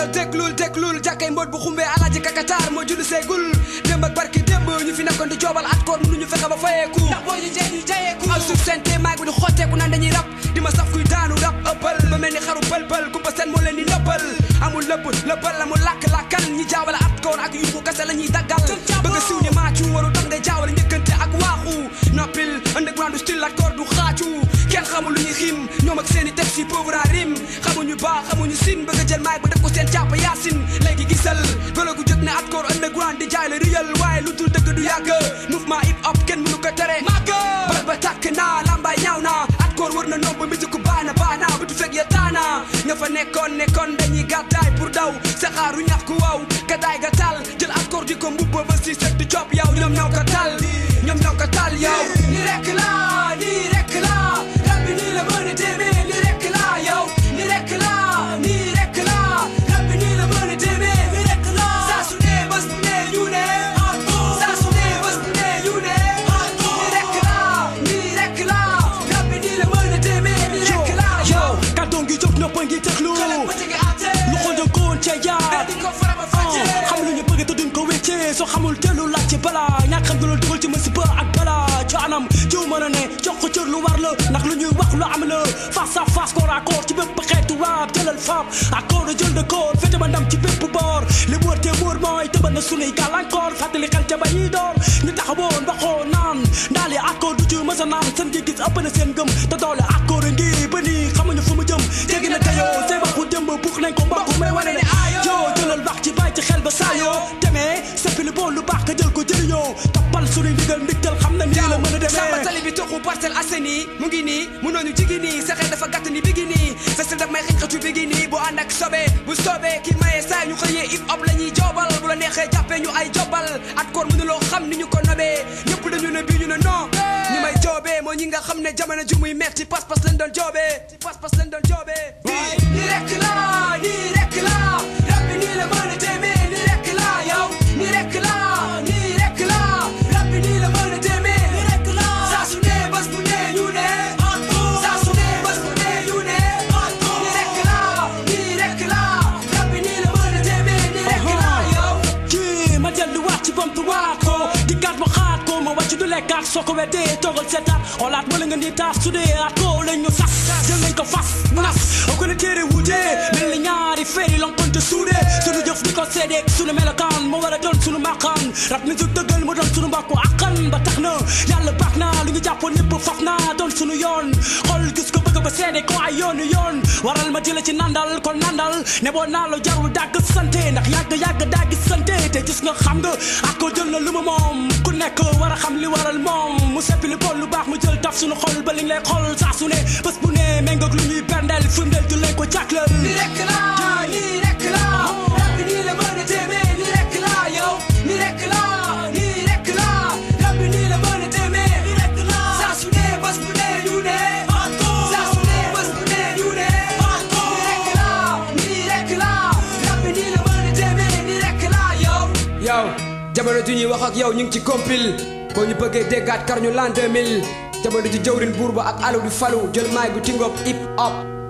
yow déglul déglul jàkkay mboot bu xumbee alaaji kakataar moo julli seegul démb ak barki démb ñu fi nekkoon di joobal at koor mënuñu fexe ba fayeeku ndax boo ñu jey ñu jayeeku aw suuf seen te maag bi di xotteeku naan dañuy rap di ma saf kuy daanu rap ëppal ba mel ni xaru pël-pël kumpa seen moo leen di nëppal amul lëpp lëppal amul làkk-làkkal ñi jaawale at koor ak yuuxu kase la ñuy daggal bëgg a siw ni maacu waru tax ngay jaawale njëkkante ak waaxu noppil underground style at koor du xaacu kenn xamul lu ñuy xiim ñoom ak seen i texte yi pauvre à rime xamuñu baax xamuñu sin bëgg a jël maag ba def ko seen càpp yaasin léegi gisal golo gu jóg ne at koor underground di jaay la riyal waaye lu dul dëgg du yàgg mouvement hip hop kenn mënu ko tere màgg bal ba tàkk naa lambaay ñaaw na at koor war na nomb musique baana baana bu tu fekk ya taana nga fa nekkoon nekkoon dañuy gàddaay pour daw saxaaru ñax ku waw gadaay ga tal jël at koor di ko mbubba ba si sek di cop yow ñoom ñoo ko tal ñoom ñoo ko tal yow ni rek la ni rek la rab bi nii la mën a demee ni rek la yow ni rek la ni rek la rab bi nii la mën a demee ni rek la saa su ne bés bu ne ñu ne saa su ne bés bu ne ñu ne ni rek la ni rek la rab bi nii la mën a demee ni rek la yow kàddoom gi jóg nopp ngi teglu lu xool jënkoon ca jaar xam lu ñu bëgg te duñ ko wéccee soo xamul teelu laaj ci bala ñàkk xam du la dugal ci musiba ak bala ci anam jiw mën a ne jox ko cër lu war la ndax lu ñuy wax lu am la face à face corps à corps ci bépp xeetu waab jëlal faab ak corps de jël de corps fete ba ndam ci bépp boor li wóor te wóor mooy tëbal na sunuy gàllankoor fàttali xel ca ba ñuy door ñu taxawoon ba xoo naan ndaali accord du ci mës a naan seen gis-gis ëpp na seen gëm te doole accord ngi ba nii xamuñu fu mu jëm jéggi na teyoo say waxu démb buux nañ ko mbokk may wane ne yoo jëlal wax ci bàyyi ci xel ba saa yoo demee seppi lu bon lu baax nga jël ko jëriñoo toppal sunuy ndigal ndigtal xam na nii la mën a samba demee tali bi toxu Parcelles Assainies mu ngi nii mënooñu jigi nii sa xel dafa gàtt ni bigi nii sa sel daf may xëccatu bigi nii bu ànd ak sobe bu sobe ki maye saa ñu xëyee hip hop la ñuy joobal bu la neexee jàppee ñu ay jobal at koor mënuloo xam ni ñu ko nobee ñëpp dañu ne bii ñu ne non ñi may joobee moo ñi nga xam ne jamono ju muy metti pas-pas lañ doon joobee ci pas-pas lañ doon joobee ni rek la ni rek la rab bi nii la mën a demee ni rek la yow ni rek la ni rek la rab bi nii la mën a demee ni rek la saa su ne bés bu ne ñu ne saa su ne bés bu ne ñu ne ni rek la ni rek la rab bi nii la mën a demee ni rek la yow kii ma dellu waat ci bamtu waat ko di gat ma xaat ko ma wàcc du lekkaat soo ko weddee toogal seetaat xoolaat wala nga ni taas su dee at ko lañ ñu sas jël nañ ko fas nas o ko ne téere wutee mel ni ñaari feeri lonkonte suude sunu jëf di ko seedeeg sunu melokaan moo war a doon sunu maqaan rab mi su dëggal mu doon sunu mbokku akkan ba tax na yàlla baax na lu ñu jàppoon ñëpp faf na doon sunu yoon xool gis ko bëgg ba seede ko ay yoonu yoon waral ma jële ci nandal kon nandal ne boo naa la jarul dàgg sante ndax yàgg yàgg dàgg sante te gis nga xam nga ak ko jël na lu mu moom ku nekk war a xam li waral moom mu seppi lu bon lu baax mu jël taf suñu xol ba li lay xol saa su ne bés bu ne méngoog lu ñuy berndeel firndeel du leen ko jàkklal ni rek la ni rek la rab bi nii la mën a demee ni rek la yow ni rek la ni rek la rab bi nii la mën a demee ni rek la saa su ne bés bu ne ñu ne saa su ne bés bu ne ñu ne ni rek la ni rek la rab bi nii la mën a demee ni rek la yow yow jamono ju ñuy wax ak yow ñu ngi ci compil boo ñu bëggee déggaat kar ñu l'an 2000 jamono ji jëwrin buur ba ak alu di falu jël maay bu tingoop hip hop